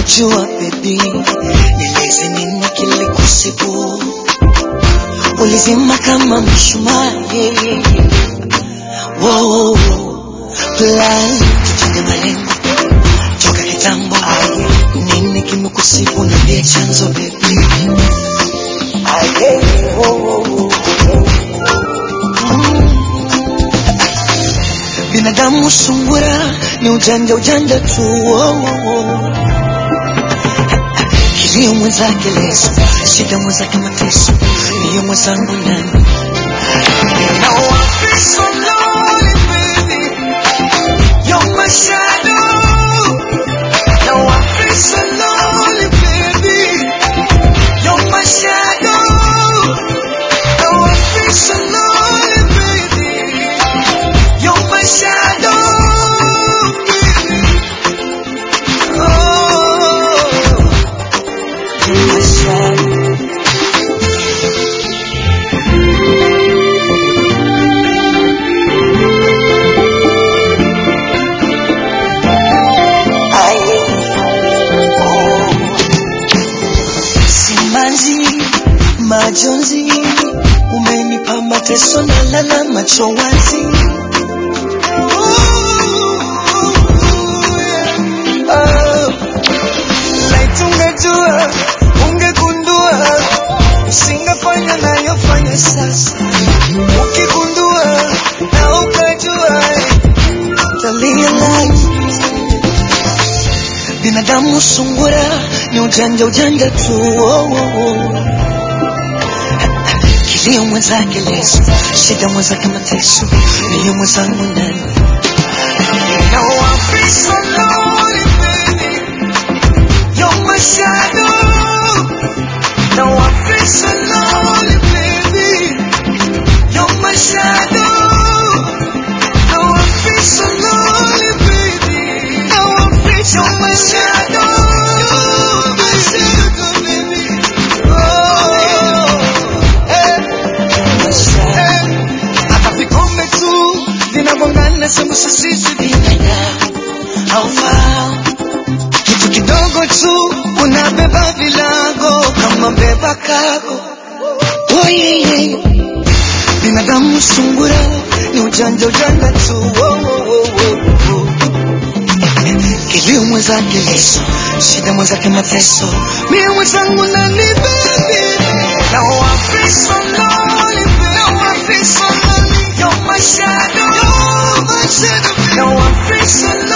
Sikujua baby, nieleze nini kilikusibu, ulizima kama mshumaa. yeah. Wow, plan tuchenge malengo toka kitambo. Nini kimekusibu, niambie chanzo baby. Aye, wow, wow, wow. Mm. Binadamu sungura ni ujanja ujanja tu oh, oh, oh. Kilio mwenzake leso, shida mwenzake mateso, niyo mwenzangu nani? Now I feel so lonely, baby. You're my shadow. Now I feel so lonely, baby. You're my shadow. Now I feel so lonely, baby. You're my shadow, baby. Oh, you're my shadow. Aye. Oh. Simanzi, majonzi, umenipa mateso na lala macho wazi. Oh, laiti ungejua, ungegundua, usingefanya nayofanya sasa. Ukigundua na ukajua, utarealize binadamu sungura ni ujanja ujanja tu oh, oh, oh. Kilio mwenzake leso, shida mwenzake mateso, niyo mwenzangu ndani. Now I feel so lonely, baby. You're my shadow. Now I feel so lonely, baby. You're my shadow. Now I feel so lonely, baby. Now I feel so my shadow. My shadow, baby. Oh, eh, my shadow. Hata vikombe tu vinagongana, sembuse sisi binadamu haufahamu kitu kidogo tu unabeba vilago kama beba kago. Oh, yeah, yeah. Binadamu sungura ni ujanja ujanja tu oh, oh, oh, oh, oh. Kilio mwenzake leso, shida mwenzake mateso, mie mwenzangu nani baby. Now I feel so lonely, baby. Now I feel so lonely. You're my shadow, you're my shadow. Now I feel so